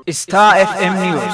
Star FM News.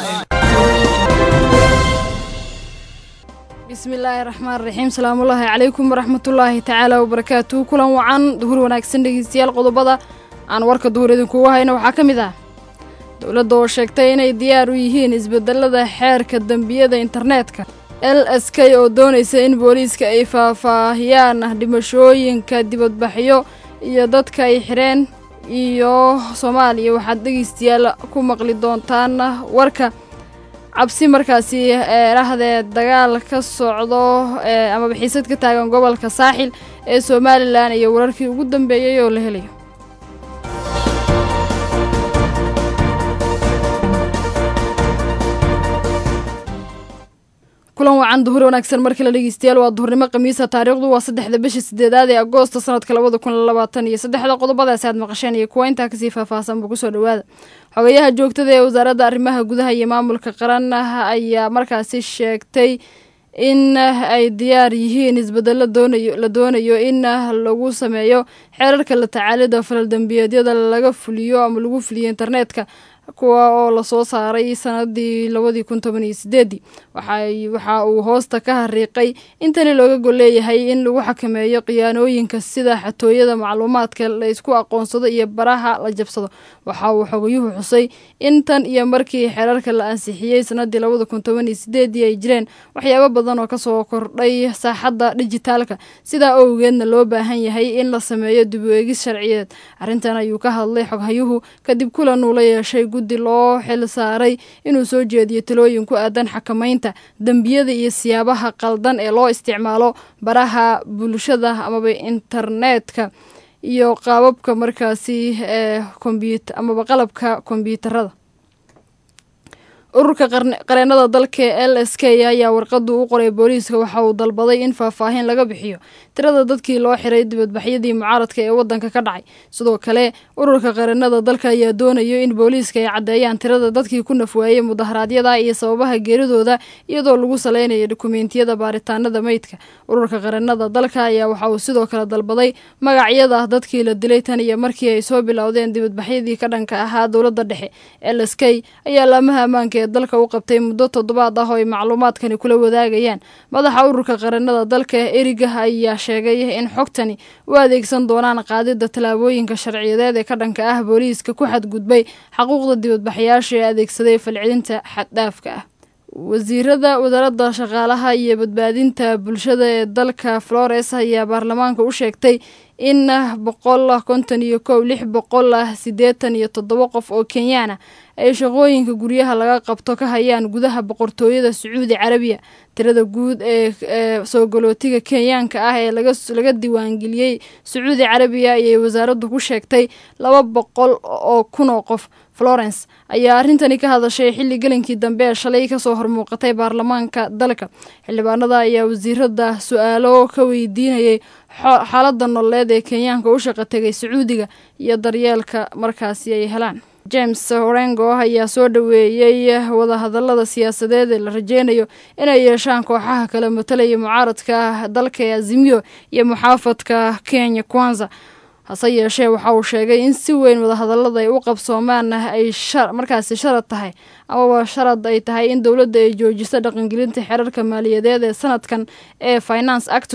bismillaahi raxmaan raxiim salaamullaahi calaykum waraxmatullaahi tacaala wabarakaatuhu kulan wacan duhur wanaagsan dhegeystayaal qodobada aan warka duhur idinkugu hayna waxaa ka mid ah dowladda oo sheegtay inay diyaar u yihiin isbedelada xeerka dembiyada internetka l s k oo doonaysa in booliiska ay faahfaahiyaan dhimashooyinka dibadbaxyo iyo dadka ay xidheen iyo soomaaliya waxaad dhegeystayaal ku maqli doontaan warka cabsi markaasi eerahdee dagaal ka socdo amaba xiisad ka taagan gobolka saaxil ee somalilan iyo wararkii ugu dambeeyey oo la helayo kulan wacan duhur wanaagsan markii la dhegeystayaal waa duhurnimo khamiisa taariikhdu waa saddexda bisha sideedaad ee agoosta sanadka labada kun labaatan iyo saddexda qodobadaasi aad maqasheen iyo kuwa intaa kasii faahfaahsanba kusoo dhawaada xogayaha joogtada ee wasaaradda arrimaha gudaha iyo maamulka qaran ayaa markaasi sheegtay in ay diyaar yihiin isbedelo doonayo la doonayo in lagu sameeyo xeerarka la tacaalida falal dembiyeedyada laga fuliyo ama lagu fuliyo internetka kuwa oo lasoo saaray sanadii labadii kun toban iyo sideedii waxa uu hoosta ka hariiqay in tani looga gol leeyahay in lagu xakameeyo khiyaanooyinka sida xatooyada macluumaadka la isku aqoonsado iyo baraha la jabsado waxa uu xogayuhu xusay in tan iyo markii xeerarka la ansixiyey sanadii labada kun toban iyo sideedii ay jireen waxyaabo badan oo kasoo kordhay saaxadda dhijitaalka sidaa owgeedna loo baahan yahay in la sameeyo dib u eegis sharciyeed arrintan ayuu ka hadlay xoghayuhu kadib kulan uu la yeeshay guddi loo xil saaray inuu soo jeediyo talooyin ku aadan xakamaynta dembiyada iyo siyaabaha qaldan ee loo isticmaalo baraha bulshada amaba internetka iyo qaababka markaasi ee kombyut amaba qalabka kombyuutarada ururka qareenada dalka ee l s k ayaa warqadu u qoray booliiska waxa uu dalbaday in faahfaahin laga bixiyo tirada dadkii loo xiray dibadbaxyadii mucaaradka ee wadanka ka dhacay sidoo kale ururka qareenada dalka ayaa doonayo in booliiska ay caddeeyaan tirada dadkii ku nafwaayey mudaharaadyada iyo sababaha geeridooda iyadoo lagu saleynayo dokumentiyada baaritaanada meydka ururka qareenada dalka ayaa waxa uu sidoo kale dalbaday magacyada dadkii la dilay tan iyo markii ay soo bilowdeen dibadbaxyadii ka dhanka ahaa dowladda dhexe l s k ayaa laamaha ammaanka ee dalka u qabtay muddo toddobaad ah oo ay macluumaadkani kula wadaagayaan madaxa ururka qareenada dalka eriga ayaa sheegay in xogtani u adeegsan doonaan qaadida tallaabooyinka sharciyadeed ee ka dhanka ah booliiska ku xadgudbay xaquuqda dibadbaxayaasha ee adeegsaday falcelinta xaddhaafka ah wasiirada wasaaradda shaqaalaha iyo badbaadinta bulshada ee dalka flores ayaa baarlamaanka u sheegtay in boqol konton iyo kow lix boqol siddeetan iyo toddoba qof oo kenyaana ay shaqooyinka guryaha laga qabto ka hayaan gudaha boqortooyada sacuudi carabiya tirada guud ee soo galootiga kenyaanka ah ee laga diiwaangeliyey sacuudi carabiya ayay wasaaraddu ku sheegtay laba boqol oo kun oo qof florence ayaa arrintani ka hadashay xilli gelinkii dambe ee shalay kasoo hormuuqatay baarlamaanka dalka xildhibaanada ayaa wasiirada su-aalo ka weydiinayay xaaladda nololeed ee kenyaanka u shaqa tegay sacuudiga iyo daryeelka markaasi ay helaan james orengo ayaa soo dhoweeyey wadahadalada siyaasadeed ee la rajeynayo inay yeeshaan kooxaha kala matalaya mucaaradka dalka ee azimiyo iyo muxaafadka kenya kwanza hase yeeshee waxa uu sheegay in si weyn wadahadalada ay u qabsoomaan ay markaasi sharad tahay amaba sharad ay tahay in dowladda ay joojiso dhaqangelinta xeerarka maaliyadeed ee sanadkan ee finance act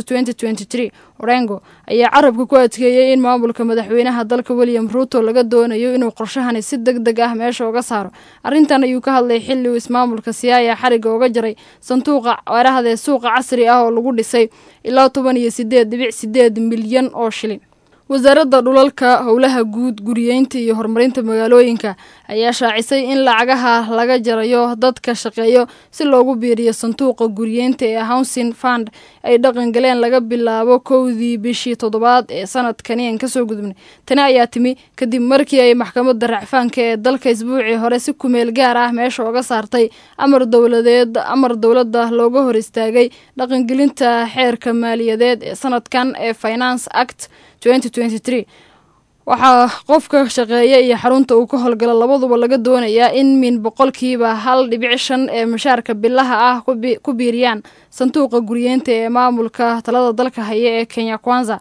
orengo ayaa carabka ku adkeeyey in maamulka madaxweynaha dalka william ruuto laga doonayo inuu qorshahani si deg deg ah meesha uga saaro arrintan ayuu ka hadlay xilli uu ismaamulka siyaaya xariga uga jaray sanduuqa weerahdee suuqa casri ah oo lagu dhisay ilaa toban iyo sideed dhibic sideed milyan oo shilin wasaaradda dhulalka howlaha guud guriyeynta iyo horumarinta magaalooyinka ayaa shaacisay in lacagaha laga jarayo dadka shaqeeyo si loogu biiriyo sanduuqa guriyeynta ee housing fund ay dhaqan galeen laga bilaabo kowdii bishii toddobaad ee sanadkani aan kasoo gudubnay tani ayaa timi kadib markii ay maxkamadda racfaanka ee dalka isbuucii hore si kumeel gaar ah meesha uga saartay amar dowladeed amar dowladda looga hor istaagay dhaqangelinta xeerka maaliyadeed ee sanadkan ee finance act waxaa qofka shaqeeya iyo xarunta uu ka howlgala labaduba laga doonayaa in min boqolkiiba hal dhibic shan ee mushaarka bilaha ah ku biiriyaan sanduuqa guriyeynta ee maamulka talada dalka haya ee kenya kwanza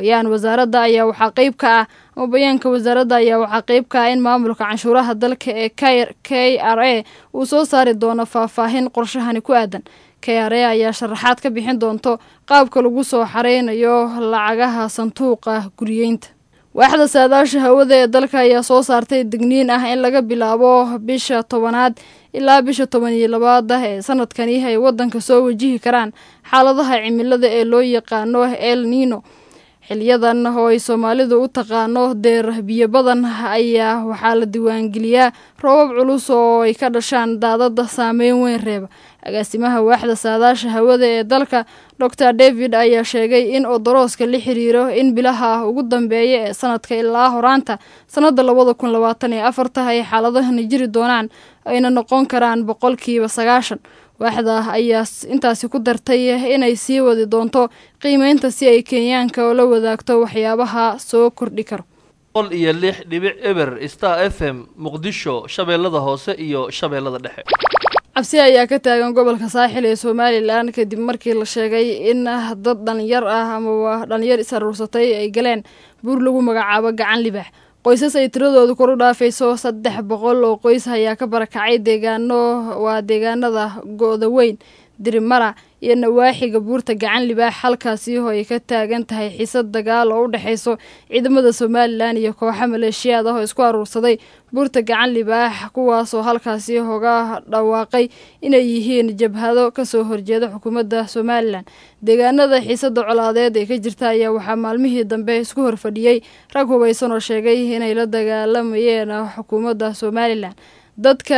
bayaan wasaaradda ayaa waxaa qeyb ka ah ama bayaanka wasaaradda ayaa waxaa qeyb ka ah in maamulka canshuuraha dalka ee k r a uu soo saari doono faahfaahin qorshahani ku aadan k r a ayaa sharaxaad ka bixin doonto qaabka lagu soo xareynayo lacagaha sanduuqa guriyeynta waaxda saadaasha hawada ee dalka ayaa soo saartay digniin ah in laga bilaabo bisha tobanaad ilaa bisha toban iyo labaad ah ee sanadkani ay waddanka soo wajihi karaan xaaladaha cimilada ee loo yaqaano el nino xiliyadan oo ay soomaalidu u taqaano deer biyo badan ayaa waxaa la diiwaangeliyaa roobab culus oo ay ka dhashaan daadada saameyn weyn reeba agaasimaha waaxda saadaasha hawada ee dalka dor david ayaa sheegay in odorooska la xiriiro in bilaha ugu dambeeya ee sanadka ilaa horaanta sanada labada kun labaatan iyo afarta ay xaaladahani jiri doonaan ayna noqon karaan boqolkiiba sagaashan waaxda ayaa intaasi ku dartay inay sii wadi doonto qiimeynta si ay kenyaanka oo la wadaagto waxyaabaha soo kordhi karo boqol iyo lix dhibic eber star f m muqdisho shabeellada hoose iyo shabeellada dhexe cabsi ayaa ka taagan gobolka saaxil ee somalilan kadib markii la sheegay in dad dhalinyar ah amaba dhalinyar is aruursatay ay galeen buur lagu magacaabo gacan libaax qoysas ay tiradoodu kor u dhaafayso saddex boqol oo qoys ayaa ka barakacay deegaano waa deegaanada go-da weyn dirimara iyo nawaaxiga buurta gacan libaax halkaasi oo ay ka taagan tahay xiisad dagaal oo u dhexayso ciidamada somalilan iyo kooxo maleeshiyaad ah oo isku aruursaday buurta gacan libaax kuwaasoo halkaasi hoga dhawaaqay inay yihiin jabhado kasoo horjeeda xukuumadda somalilan deegaanada xiisada colaadeed ee ka jirta ayaa waxaa maalmihii dambe isku horfadhiyey rag hubaysan oo sheegay inay la dagaalamayeen xukuumadda somalilan dadka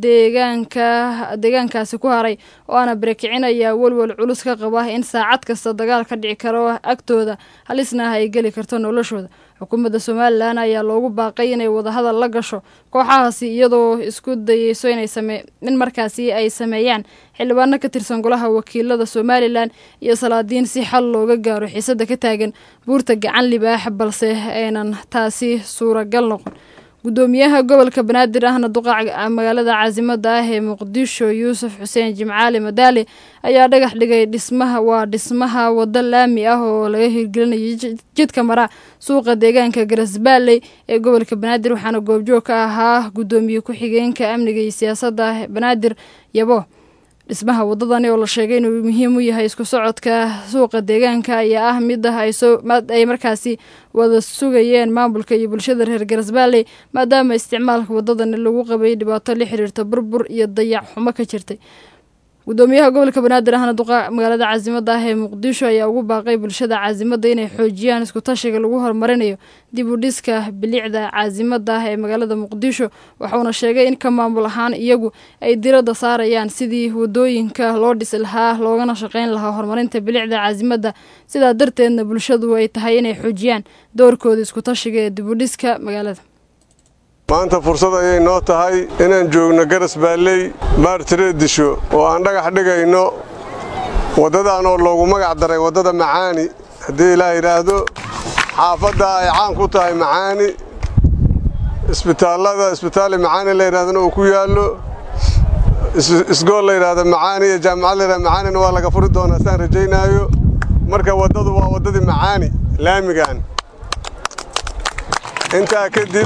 deegaanka deegaankaasi ku haray oo aana barakicin ayaa welwel culus ka qaba in saacad kasta dagaal ka dhici karo agtooda halisna ay geli karto noloshooda xukuumadda somalilan ayaa loogu baaqay inay wadahadal la gasho kooxahaasi iyadoo isku dayeyso in markaasi ay sameeyaan xildhibaano ka tirsan golaha wakiilada somalilan iyo salaadiin si xal looga gaaro xiisada ka taagan buurta gacan libaax balse aynan taasi suuragal noqon gudoomiyaha gobolka banaadir ahna duqa magaalada caasimada ah ee muqdisho yuusuf xuseen jimcaali madaali ayaa dhagax dhigay dhismaha waa dhismaha wado laami ah oo laga hirgelinayo jidka mara suuqa deegaanka garasbaaley ee gobolka banaadir waxaana goobjoog ka ahaa gudoomiye ku-xigeenka amniga iyo siyaasadda banaadir yabo dhismaha wadadani oo la sheegay inuu muhiim u yahay isku socodka suuqa deegaanka ayaa ah mid ah ay markaasi wada sugayeen maamulka iyo bulshada reer garasbaaley maadaama isticmaalka wadadani lagu qabay dhibaato la xiriirta burbur iyo dayac xumo ka jirtay gudoomiyaha gobolka banaadir ahna duqa magaalada caasimada ah ee muqdisho ayaa ugu baaqay bulshada caasimada inay xoojiyaan isku tashiga lagu horumarinayo dib u dhiska bilicda caasimada ah ee magaalada muqdisho waxauna sheegay in ka maamul ahaan iyagu ay diradda saarayaan sidii wadooyinka loo dhisi lahaa loogana shaqeyn lahaa horumarinta bilicda caasimada sidaa darteedna bulshadu ay tahay inay xoojiyaan doorkooda isku tashiga ee dib u dhiska magaalada maanta fursad ayay noo tahay inaan joogno garas baalley baartireed disho oo aan dhagax dhigayno waddadan oo loogu magac daray waddada macaani haddii ilaa yidhaahdo xaafadda ay caan ku tahay macaani isbitaallada isbitaali macaani la yidhahdana uu ku yaallo isgool la yidhaahdo macaani iyo jaamacad la yidhahdo macaanina waa laga furi doonaa saan rajaynaayo marka waddadu waa waddadii macaani laamigan intaa kadib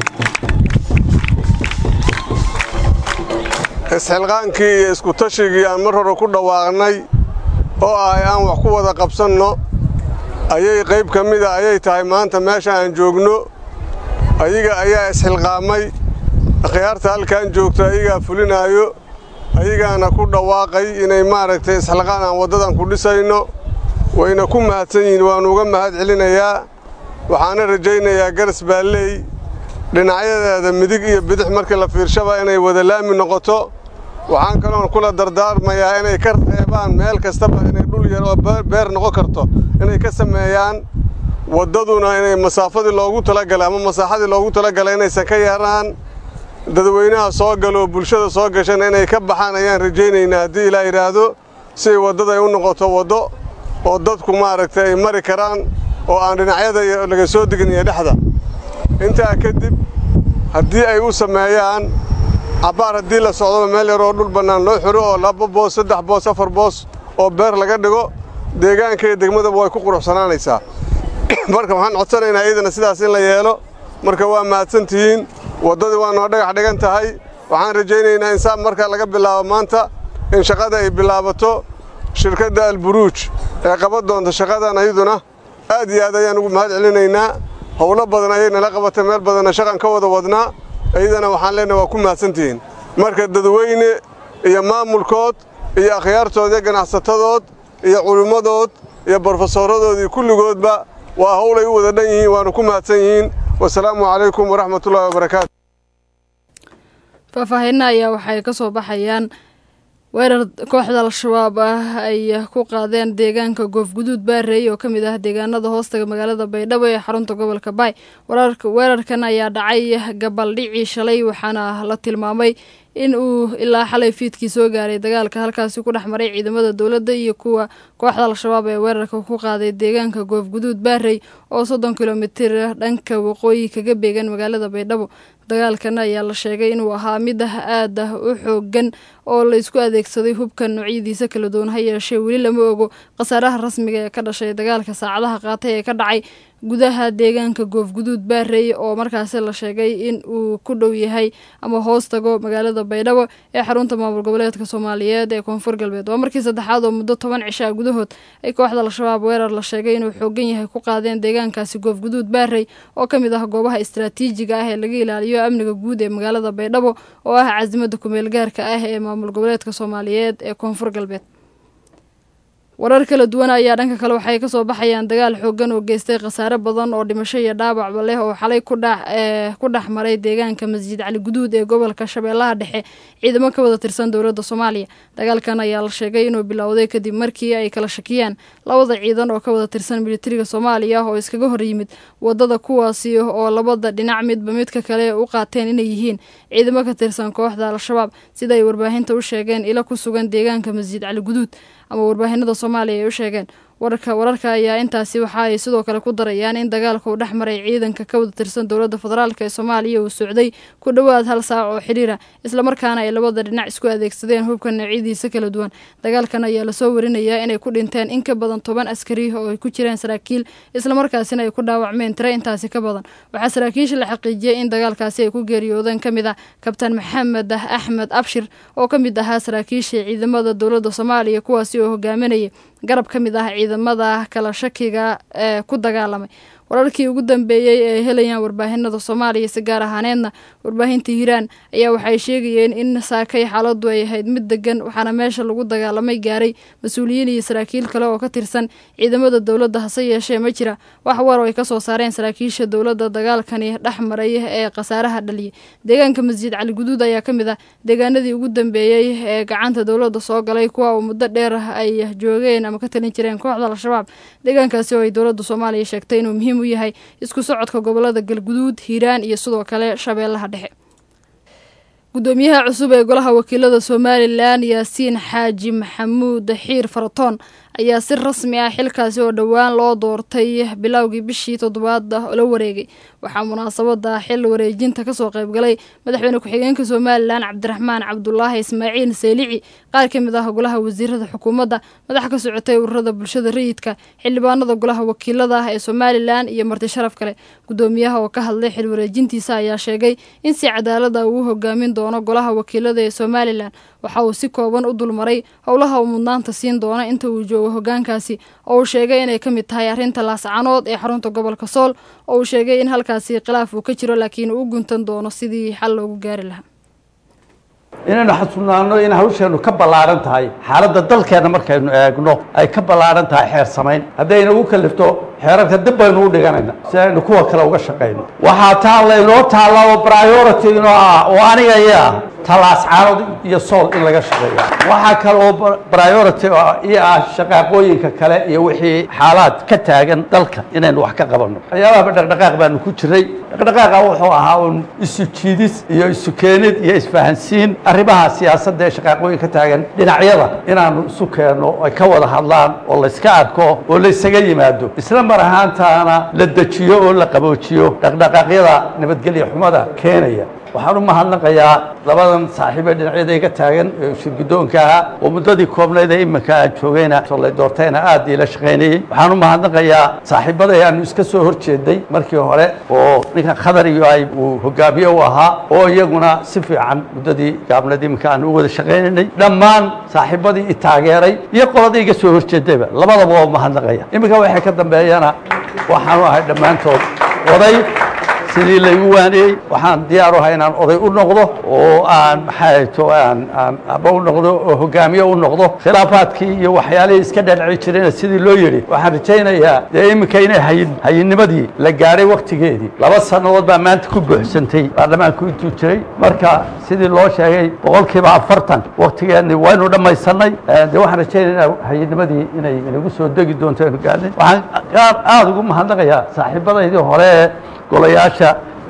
isxilqaankii iyo isku tashigii aan mar hore ku dhawaaqnay oo ah aan wax ku wada qabsanno ayay qayb ka mida ayay tahay maanta meesha aan joogno ayaga ayaa isxilqaamay akhyaarta halkaan joogto ayagaa fulinaayo ayagaana ku dhawaaqay inay maaragtay isxilqaan aan waddadan ku dhisayno wayna ku mahadsan yihiin waannu uga mahad celinayaa waxaana rajaynayaa garas baalley dhinacyadeeda midig iyo bidix markii la fiirshaba inay wada laami noqoto waxaan kaloon kula dardaarmayaa inay ka reebaan meel kastaba inay dhul yar oo beer noqon karto inay ka sameeyaan waddaduna inay masaafadii loogu talagalay ama masaaxadii loogu talagalay inaysan ka yaraan dadweynaha soo galoo bulshada soo gashana inay ka baxaan ayaan rajaynaynaa haddii ilaa yidhaahdo siay waddada ay u noqoto waddo oo dadku maaragtay ay mari karaan oo aan dhinacyada laga soo degin iyo dhexda intaa kadib haddii ay u sameeyaan cabbaar haddii la socdoba meel yaroo dhul bannaan loo xiro oo laba boos saddex boos afar boos oo beer laga dhigo deegaanka iyo degmadaba way ku quruxsanaanaysaa marka waxaan codsanaynaa iyadana sidaas in la yeelo marka waa mahadsantihiin waddadii waa noo dhagax dhigan tahay waxaan rajaynaynaa in saa marka laga bilaabo maanta in shaqada ay bilaabato shirkadda alburuuj ee qaban doonta shaqadan ayaduna aad iyo aad ayaan ugu mahad celinaynaa howlo badan ayay nala qabatay meel badanna shaqan ka wada wadnaa iyadana waxaan leenahay waa ku mahadsantihiin marka dadweyne iyo maamulkood iyo akhyaartood iyo ganacsatadood iyo culimmadood iyo brofesooradood iyo kulligoodba waa howlay u wada dhan yihiin waana ku mahadsan yihiin wasalaamu calaykum waraxmatullaahi wabarakaatu faahfaahinna ayaa waxay ka soo baxayaan weerar kooxda al-shabaab ah ay ku qaadeen deegaanka goofguduud baareey oo ka mid ah deegaanada hoostaga magaalada baydhabo ee xarunta gobolka baay weerarkan ayaa dhacay gabaldhicii shalay waxaana la tilmaamay in uu ilaa xalay fiidkii soo gaaray dagaalka halkaasi ku dhex maray ciidamada dowladda iyo kuwa kooxda al-shabaab ee weerarka ku qaaday deegaanka goofguduud baarey oo soddon kilomitir dhanka waqooyi kaga beegan magaalada baydhabo dagaalkan ayaa la sheegay inuu ahaa mid ah aad ah u xoogan oo la isku adeegsaday hubka noocyadiisa kala duwan ha yeeshee weli lama ogo khasaaraha rasmiga ee ka dhashay dagaalka saacadaha qaatay ee ka dhacay gudaha deegaanka goofguduud baarey oo markaasi la sheegay in uu ku dhow yahay ama hoos tago magaalada baydhabo ee xarunta maamul goboleedka soomaaliyeed ee koonfur galbeed waa markii saddexaad oo muddo toban cishaa gudahood ay kooxda al-shabaab weerar la sheegay inuu xoogan yahay ku qaadeen deegaankaasi goofguduud baarey oo ka mid ah goobaha istraatiijiga ah ee laga ilaaliyo amniga guud ee magaalada baydhabo oo ah casimada kumeel gaarka ah ee maamul goboleedka soomaaliyeed ee koonfur galbeed warar kala duwan ayaa dhanka kale waxay kasoo baxayaan dagaal xoogan oo geystay khasaare badan oo dhimasho iyo dhaawacba leh oo xalay ku dhex maray deegaanka masjid cali guduud ee gobolka shabeellaha dhexe ciidamo ka wada tirsan dowladda soomaaliya dagaalkan ayaa la sheegay inuu bilowday kadib markii ay kala shakiyaan labada ciidan oo ka wada tirsan militariga soomaaliya oo iskaga hor yimid wadada kuwaasi oo labada dhinac midba midka kale u qaateen inay yihiin ciidamo ka tirsan kooxda al-shabaab sida ay warbaahinta u sheegeen ilo ku sugan deegaanka masjid cali guduud ama warbaahinada soomaaliya ay u sheegeen wararka wararka ayaa intaasi waxa ay sidoo kale ku darayaan in dagaalka uu dhex maray ciidanka ka wada tirsan dowladda federaalk ee soomaaliya uu socday ku dhowaad hal saac oo xidhiira islamarkaana ay labada dhinac isku adeegsadeen hubka noocyadiisa kala duwan dagaalkan ayaa lasoo warinayaa inay ku dhinteen in ka badan toban askari oo ay ku jireen saraakiil islamarkaasina ay ku dhaawacmeen tire intaasi ka badan waxaa saraakiisha la xaqiijiyey in dagaalkaasi ay ku geeriyoodeen ka mid ah kabtaan maxamed axmed abshir oo ka mid ahaa saraakiisha ciidamada dowladda soomaaliya kuwaasi oo hogaaminayay garab ka mid ah ciidamada kala shakiga ee ku dagaalamay wararkii ugu dambeeyey ee helayaan warbaahinada soomaaliya si gaar ahaaneedna warbaahinta hiiraan ayaa waxay sheegayeen in saakay xaaladu ay ahayd mid degan waxaana meesha lagu dagaalamay gaaray mas-uuliyiin iyo saraakiil kale oo ka tirsan ciidamada dowladda hase yeeshee ma jira wax war oo ay kasoo saareen saraakiisha dowladda dagaalkani dhex maray ee khasaaraha dhaliyay deegaanka masjid cali guduud ayaa ka mid ah deegaanadii ugu dambeeyey ee gacanta dowladda soo galay kuwa uu muddo dheer ay joogeen ama ka talin jireen kooxda al-shabaab deegaankaasi oo ay dowladda soomaaliya sheegtay inuu muhiim u yahay isku socodka gobolada galguduud hiiraan iyo sidoo kale shabeellaha dhexe gudoomiyaha cusub ee golaha wakiilada somalilan yaasiin xaaji maxamuud xiir faratoon ayaa si rasmi ah xilkaasi oo dhowaan loo doortay bilowgii bishii toddobaad la wareegay waxaa munaasabada xil wareejinta kasoo qaybgalay madaxweyne ku-xigeenka somalilan cabdiraxmaan cabdulaahi ismaaciil seylici qaar ka mid ah golaha wasiirada xukuumadda madax ka socotay ururada bulshada rayidka xildhibaanada golaha wakiilada ah ee somalilan iyo marti sharaf kale gudoomiyaha oo ka hadlay xil wareejintiisa ayaa sheegay in si cadaalada uu hogaamin doono golaha wakiilada ee somalilan waxa uu si kooban u dulmaray howlaha uu mudnaanta siin doono inta uu joogo hogaankaasi oo uu sheegay inay ka mid tahay arrinta laascanood ee xarunta gobolka sool oo uu sheegay in halkaasi khilaaf uu ka jiro laakiin uu u guntan doono sidii xal loogu gaari lahaa inaynu xasuunaano in hawsheenu ka ballaaran tahay xaaladda dalkeenna markaynu eegno ay ka ballaaran tahay xeer samayn haddayna ugu kalifto xeerarka dib baynu u dhiganayna si aynu kuwa kale uga shaqayno waxaa taa laynoo taalla oo priority inoo ah oo aniga iyo ah talaascaanood iyo sool in laga shaqeeya waxaa kale oo priority iyo ah shaqaaqooyinka kale iyo wixii xaalaad ka taagan dalka inaynu wax ka qabanno waxyaabahaba dhaqdhaqaaq baanu ku jiray dhaqdhaqaaqa wuxuu ahaa un isu jiidis iyo isu keenid iyo isfahansiin arrimaha siyaasadda ee shaqaaqooyin ka taagan dhinacyada inaanu isu keenno ay ka wada hadlaan oo layska arko oo laysaga yimaado isla mar ahaantaana la dejiyo oo la qaboojiyo dhaqdhaqaaqyada nabadgelya xumada keenaya waxaan u mahadnaqayaa labadan saaxiibe dhinacyada iga taagan ee shirgidoonka ahaa oo muddadii koobnayd ee iminka aan joogayna solay doortayna aad iila shaqaynayey waxaan u mahadnaqayaa saaxiibaday aanu iska soo hor jeeday markii hore oo ninkan khadar iyo ay uu hogaamiye u ahaa oo iyaguna si fiican muddadii gaabnad iminka aan u wada shaqaynaynay dhammaan saaxiibadii i taageeray iyo qoladii iga soo horjeedayba labadaba waa mahadnaqaya iminka waxay ka dambeeyana waxaanu ahay dhammaantood oday sidii laygu waaniyey waxaan diyaar u ahay inaan oday u noqdo oo aan maxaa to aan aan aba u noqdo oo hogaamiye u noqdo khilaafaadkii iyo waxyaalihii iska dhadhaci jirayna sidii loo yidhi waxaan rajaynayaa dee iminka inay hayin hayinnimadii la gaadhay waktigeedii laba sannadood baa maanta ku buuxsantay baarlamaanku intuu jiray marka sidii loo sheegay boqolkiiba afartan waktigeedni waynu dhammaysanay dee waxaan rajaynayaa hayinnimadii inay inagu soo degi doonto aynu gaadhay waxaan qaar aada ugu mahadnaqayaa saaxiibadaydii hore ee golayaasha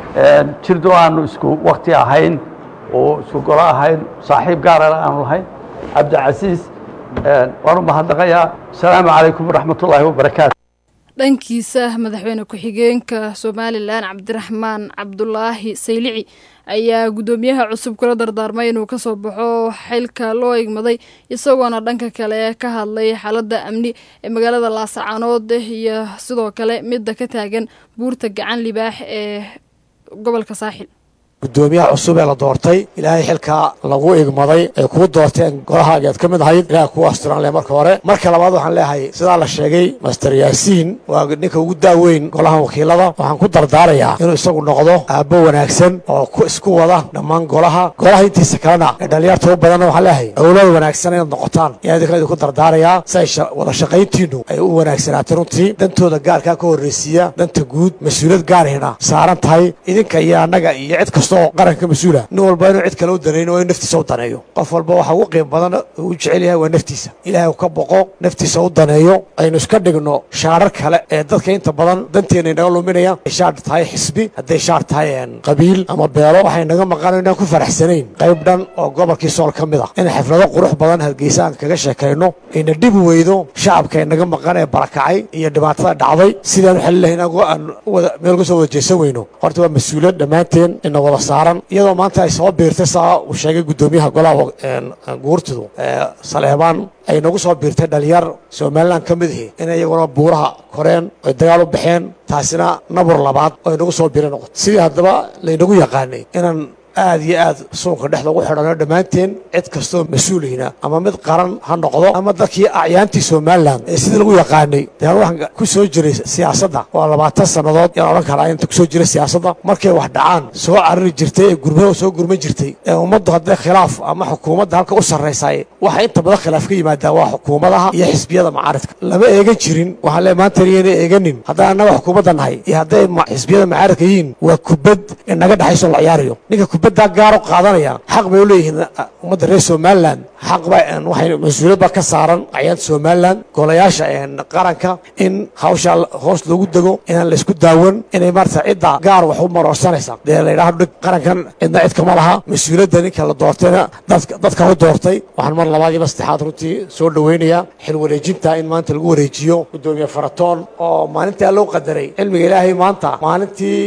jirdo aanu isku wakti ahayn oo isku golo ahayn saaxiib gaarana aanu lahayn cabdicasiis waan u mahadnaqayaa asalaamu calaykum waraxmat ullaahi wabarakaatu dhankiisa madaxweyne ku-xigeenka somalilan cabdiraxmaan cabdulaahi saylici ayaa guddoomiyaha cusub kula dardaarmay inuu ka soo baxo xilka loo igmaday isagoona dhanka kale ka hadlay xaaladda amni ee magaalada laasacaanood iyo sidoo kale midda ka taagan buurta gacan libaax ee gobolka saaxil gudoomiyaha cusub ee la doortay ilaahay xilkaa lagu igmaday ay kuu doorteen golahaageed ka mid ahayd ilaah kuu asturan leh marka hore marka labaad waxaan leeyahay sidaa la sheegay master yaasiin waa ninka ugu daaweyn golaha wakiilada waxaan ku dardaarayaa inuu isagu noqdo aabbo wanaagsan oo ku isku wada dhammaan golaha golaha intiisa kalena ee dhalinyarta u badanna waxaan leeyahay awlad wanaagsan inaad noqotaan ayaa idinka idinku dardaarayaa si ay wada shaqayntiinnu ay u wanaagsanaatay runtii dantooda gaarkaa ka horraysiiya danta guud mas-uuliyad gaarihina saaran tahay idinka iyo annaga iyo cid kasta oo qaranka mas-uula nin walba inuu cid kale u danayno oo in naftiisa u daneeyo qof walba waxa ugu qiim badan uu u jecel yahay waa naftiisa ilaahay uu ka boqo naftiisa u daneeyo aynu iska dhigno shaarar kale ee dadka inta badan danteena inaga luminaya ay shaar tahay xisbi hadday shaar tahay qabiil ama beelo waxay naga maqano inaan ku faraxsanayn qayb dhan oo gobolkii sool ka mid ah in xaflado qurux badan hargeysa aan kaga sheekayno ayna dhibi weydo shacabka ay naga maqan ee barakacay iyo dhibaatada dhacday sidaan xali lahayn aan meel kasoo wada jeesan weyno horta waa mas-uuliyad dhammaanteen ina wada saaran iyadoo maanta ay soo biirtay saa uu sheegay guddoomiyaha golaha guurtidu saleebaan ay nagu soo biirtay dhalinyar somalilan ka mid ihi in iyaguna buuraha koreen oy dagaal u baxeen taasina nabur labaad oo inagu soo biira noqoto sidii haddaba laynagu yaqaanay inaan aad iyo aad suunka dhexda ugu xidhano dhammaanteen cid kastoo mas-uulihina ama mid qaran ha noqdo ama dadkii acyaantii somalilan ee sidii lagu yaqaanay dee waxaan ku soo jiray siyaasadda waa labaatan sannadood yaan odhan karaa inta kusoo jiray siyaasadda markay wax dhacaan soo carari jirtay ee gurmada soo gurman jirtay ee ummaddu hadday khilaaf ama xukuumadda halka u sarraysay waxa inta badan khilaaf ka yimaadaa waa xukuumadaha iyo xisbiyada macaaridka lama eegan jirin waxaan le maanta iyana eeganin haddaan annaga xukuumadda nahay iyo hadday xisbiyada macaaridka yihiin waa kubad inaga dhexayso la ciyaarayo ninka kubaddaa gaaro qaadanaya xaq bay u leeyihiin ummadda reer somalilan xaq ba waxay mas-uuliyad baa ka saaran acyaanta somalilan golayaasha qaranka in hawshaa hoos loogu dego inaan laysku daawan inay maarata cidda gaar wax u maroorsanaysa dee la yidhaahdo dhig qarankan cidna cid kama laha mas-uuliyadda ninka la doortayna dadka u doortay waxaan mar labaad iyo saddexaad runtii soo dhoweynayaa xil wareejinta in maanta lagu wareejiyo guddoomiye faratoon oo maalintaa loo qadaray cilmiga ilaahay maanta maalintii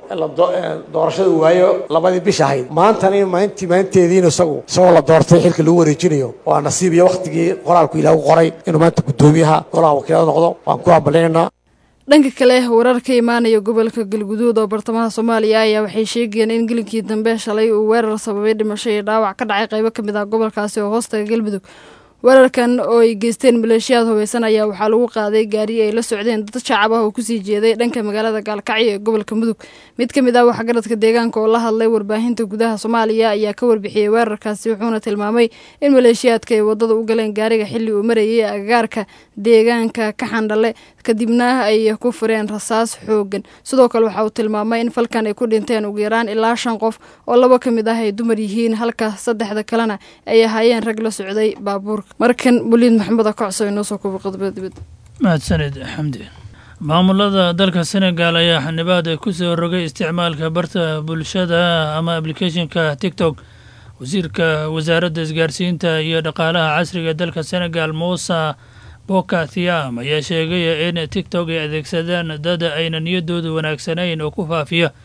doorashada uu waayo labadii bish ahayd maantana maalintii maalinteediina isagu isagoo la doortay xilka lagu wareejinayo waa nasiib iyo wakhtigii qoraalku ilaah u qoray inuu maanta guddoomiyaha golaha wakiilada noqdo waan ku hambalinaynaa dhanka kale warar ka imaanaya gobolka galguduud oo bartamaha soomaaliya ayaa waxay sheegayeen in gelinkii dambe shalay uu weerar sababay dhimasho iyo dhaawac ka dhacay qaybo ka mid ah gobolkaasi oo hoostaga galmudug weerarkan oo ay geysteen maleeshiyaad hubeysan ayaa waxaa lagu qaaday gaari ay la socdeen dad shacab ah oo kusii jeeday dhanka magaalada gaalkacyo ee gobolka mudug mid ka mid ah waxgaradka deegaanka oo la hadlay warbaahinta gudaha soomaaliya ayaa ka warbixiyey weerarkaasi wuxuuna tilmaamay in maleeshiyaadka ay wadada u galeen gaariga xilli uu marayay agagaarka deegaanka ka xandhale kadibna ay ku fureen rasaas xoogan sidoo kale waxa uu tilmaamay in falkan ay ku dhinteen ugu yaraan ilaa shan qof oo laba ka mid ah ay dumar yihiin halka saddexda kalena ay ahaayeen rag la socday baabuurka markan buliid maxamed akocso inoo soo kuba qodobada dibadda mahadsanid xamdi maamulada dalka senegal ayaa xanibaad ku soo rogay isticmaalka barta bulshada ama aplicathonka tiktok wasiirka wasaaradda isgaarsiinta iyo dhaqaalaha casriga ee dalka senegal muusa boka thiam ayaa sheegaya in tiktok ay adeegsadaan dad ayna niyadoodu wanaagsanayn oo ku faafiya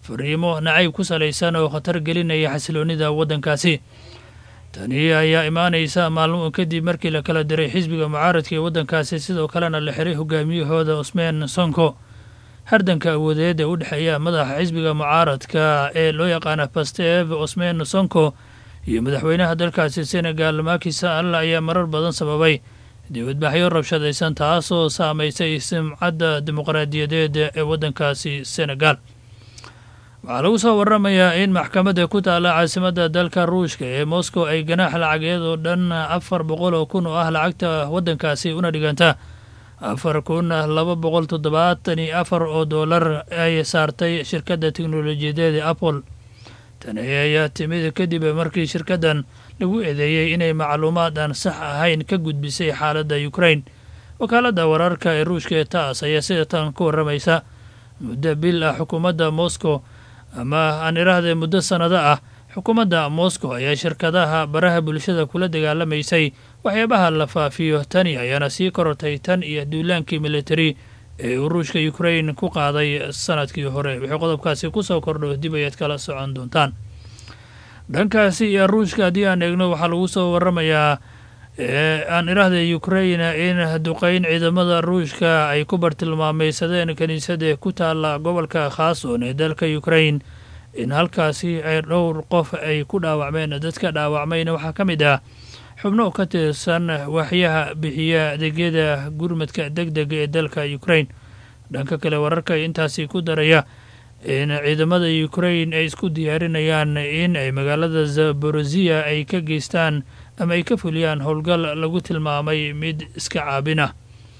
fariimo nacayb ku salaysan oo khatar gelinaya xasiloonnida waddankaasi tani ayaa imaanaysa maalmo kadib markii la kala diray xisbiga mucaaradka ee waddankaasi sidoo kalena la xiray hogaamiyahooda usmaan sonko hardanka awoodeed ee u dhexeeya madaxa xisbiga mucaaradka ee loo yaqaana bastev osmaan sonko iyo madaxweynaha dalkaasi senegal Macky Sall ayaa marar badan sababay dibadbaxyo rabshadaysan taasoo saamaysay sumcadda dimuqraadiyadeed ee waddankaasi senegal waxaa lagu soo waramayaa in maxkamadda ku taalla caasimadda dalka ruushka ee moscow ay ganaax lacageed oo dhan afar boqol oo kun oo ah lacagta waddankaasi una dhiganta afar kun laba boqol toddobaatan iyo afar oo doolar ay saartay shirkadda teknolojiyadeed ee apple tani ayaa timid kadib markii shirkaddan lagu eedeeyey inay macluumaad aan sax ahayn ka gudbisay xaaladda ukraine wakaaladda wararka ee ruushka ee taas ayaa sida tan ku warramaysa muddo bil ah xukuumadda moscow ama aan irahdee muddo sannado ah xukuumadda moscow ayaa shirkadaha baraha bulshada kula dagaalamaysay waxyaabaha la faafiyo tani ayaana sii korortay tan iyo duulaankii militari ee uu ruushka ukraine ku qaaday sanadkii hore wixii qodobkaasi kusoo kordho dib ayaad kala socon doontaan dhankaasi iyo ruushka haddii aan eegno waxaa lagu soo waramayaa aan iraahda ukraine in duqeyn ciidamada ruushka ay ku bartilmaameysadeen kiniisada ku taalla gobolka khaason ee dalka ukraine in halkaasi ay dhowr qof ay ku dhaawacmeen dadka dhaawacmayna waxaa ka mid ah xubno ka tirsan waxyaha bixiya adeegyada gurmadka deg dega ee dalka ukraine dhanka kale wararka intaasi ku daraya in ciidamada ukraine ay isku diyaarinayaan in ay magaalada zaborozia ay ka geystaan ama ay ka fuliyaan howlgal lagu tilmaamay mid iska caabin ah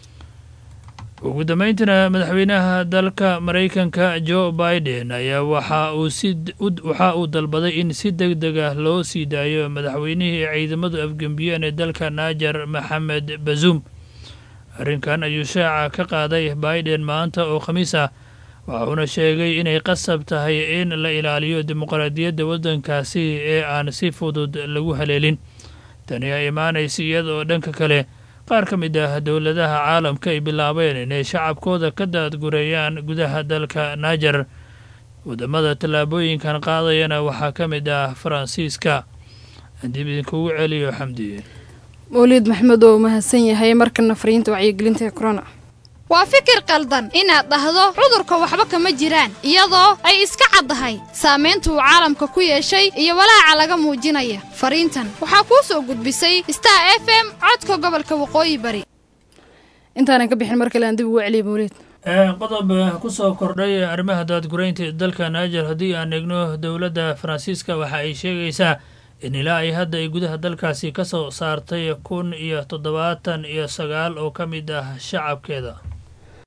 ugu dambeyntina madaxweynaha dalka maraykanka joe biden ayaa waxa uu si waxa uu dalbaday in si deg deg ah loo sii daayo madaxweynihii ciidamadu afgembiyeen ee dalka naajar maxamed bazuum arrinkan ayuu shaaca ka qaaday biden maanta oo khamiis ah waxuuna sheegay inay qasab tahay in la ilaaliyo dimuqraadiyadda waddankaasi ee aan si fudud lagu haleelin tani ay imaanaysa iyadaoo dhanka kale qaar ka mid ah dowladaha caalamka ay bilaabeen inay shacabkooda ka daadgureeyaan gudaha dalka naajar waddamada tallaabooyinkan qaadayana waxaa ka mid ah faransiiska dib idinkugu celiyo xamdi mawliid maxmed oo mahadsan yahay markana fariinta wacyigelinta ee corona waa fikir qaldan inaad dhahdo cudurka waxba kama jiraan iyadoo ay iska caddahay saamaynta uu caalamka ku yeeshay iyo walaaca laga muujinaya fariintan waxaa kuu soo gudbisay star f m codka gobolka waqooyi bari intaanan ka bixin mar kale aan dib ugu celiya mawliid qodob ku soo kordhay arrimaha daadguraynta ee dalka naajar haddii aan eegno dowladda faransiiska waxa ay sheegaysaa in ilaa ay hadda ay gudaha dalkaasi ka soo saartay kun iyo toddobaatan iyo sagaal oo ka mid ah shacabkeeda